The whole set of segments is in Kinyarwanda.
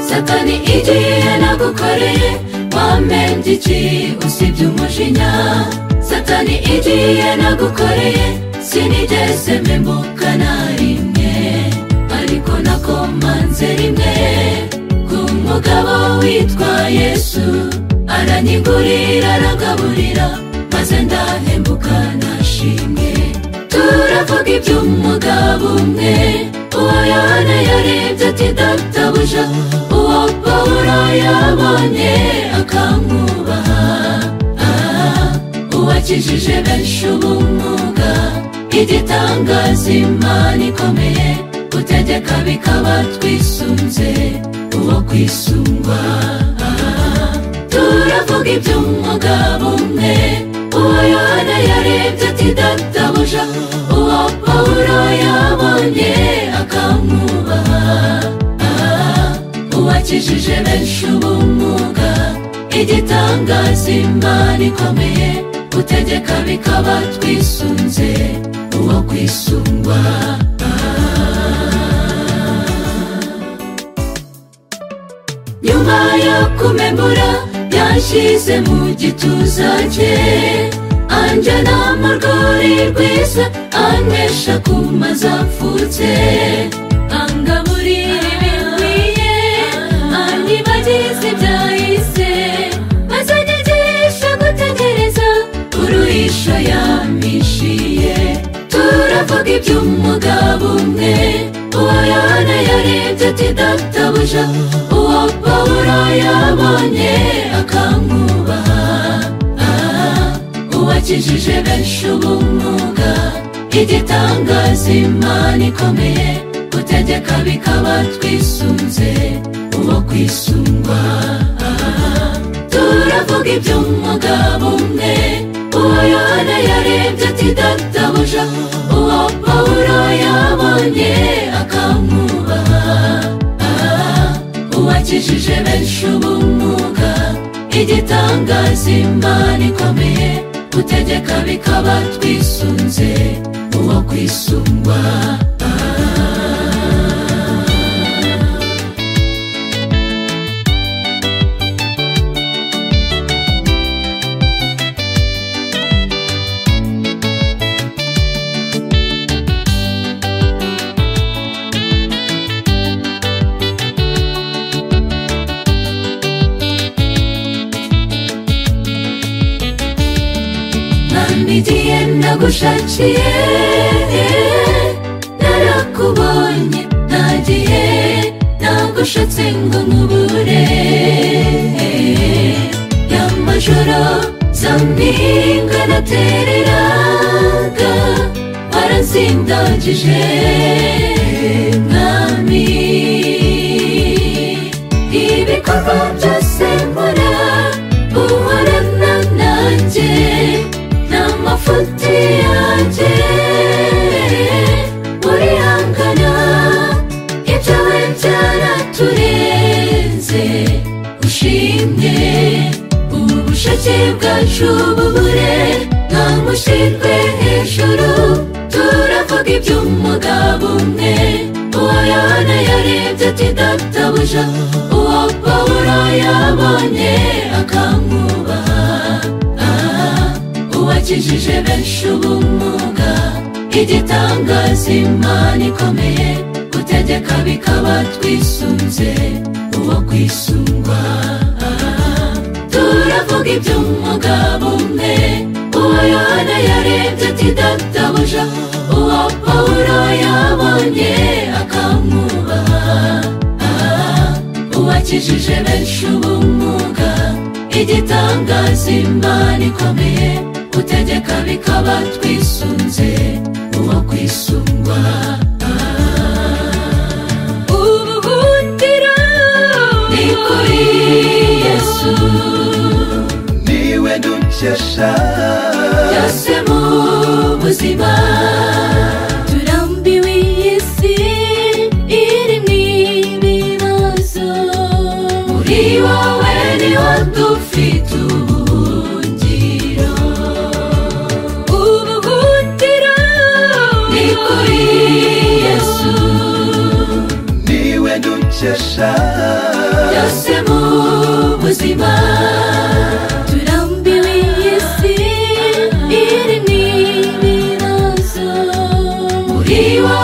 satani igiye nagukoreye wamenye iki usibye umujinya satani igiye nagukoreye sinigeze mpemuka na rimwe ariko nakomanze rimwe ku mugabo witwa yesu aranyigurira aragaburira maze ndahembuka nashimwe turavuga iby'umugabo umwe uwo yohana yarebye ati databuja uwo pawulo yabonye akamwubaha Ah, uwakijije benshi ubumuga igitangaza imana ikomeye utegeka bikaba twisunze uwo kwisungwa Ah, turavuga iby'umugabo umwe uwo yohana yarebye ati databuja uwo pawulo yabonye akamwubaha Ah, uwakijije benshi ubumuga igitangaza imana ikomeye utegeka bikaba twisunze uwo kwisungwa nyuma yo kumemura yashyize mu gituza cye anjyana mu rwuri rwiza anywesha ku mazapfutse angaburira ibikwiye anyibagize ibyahise maze anyigisha gutegereza uruhisho yampishiye turavuga iby'umugabo umwe uwo yohana yarebye ati databuja uwo pawulo yabonye akamwubaha Ah, uwakijije benshi ubumuga igitangaza imana ikomeye gutegeka bikaba twisunze uwo kwisungwa Ah, turavuga iby'umugabo umwe uwo yohana yarebye ati databuja uwo pawulo yabonye akamwubaha Ah, uwakijije benshi ubumuga igitangaza imana ikomeye utegeka bikaba twisunze uwo kwisungwa namigiye ndagushakiye narakubonye nagiye nagushatse ngo nkubure y'amajoro zampinga natereraga warazindagije mwami ibikorwa byose nkora uhorana nanjye n'amafuti yanjye urihangana ibyo we byaraturenze ushimwe ubushake bwacu bubure nta mushyirwe hejuru turavuga iby'umugabo umwe uwo yohana yarebye ati databuja uwo pawulo yabonye akamwubaha Ah, uwakijije benshi ubumuga igitangaza imana ikomeye utegeka bikaba twisunze uwo kwisungwa Ah, turavuga iby'umugabo umwe uwo yohana yarebye ati databuja uwo pawulo yabonye akamwubaha Ah, uwakijije benshi ubumuga igitangaza imana ikomeye utegeka bikaba twisunze uwo kwisungwa ubuhungiro ni kuri yesu niwe dukesha byose mu buzima turambiwe iyi si irimo ibibazo muri wowe niho dufite ubuhungiro ubuhungiro ni kuri yesu niwe dukesha ubufasha byose mu buzima turambiwe iyi si irimo ibibazo muri wowe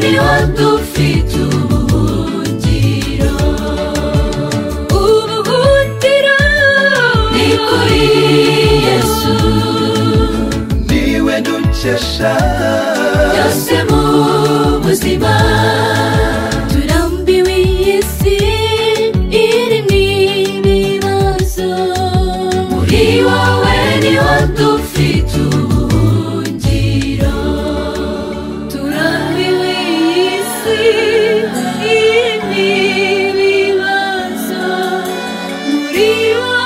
niho dufite ubuhungiro ubuhungiro ni kuri yesu niwe dukesha byose mu buzima turambiwe iyi si irimo ibibazo muri wowe niho dufite ubuhungiro turambiwe iyi si irimo ibibazo muri wowe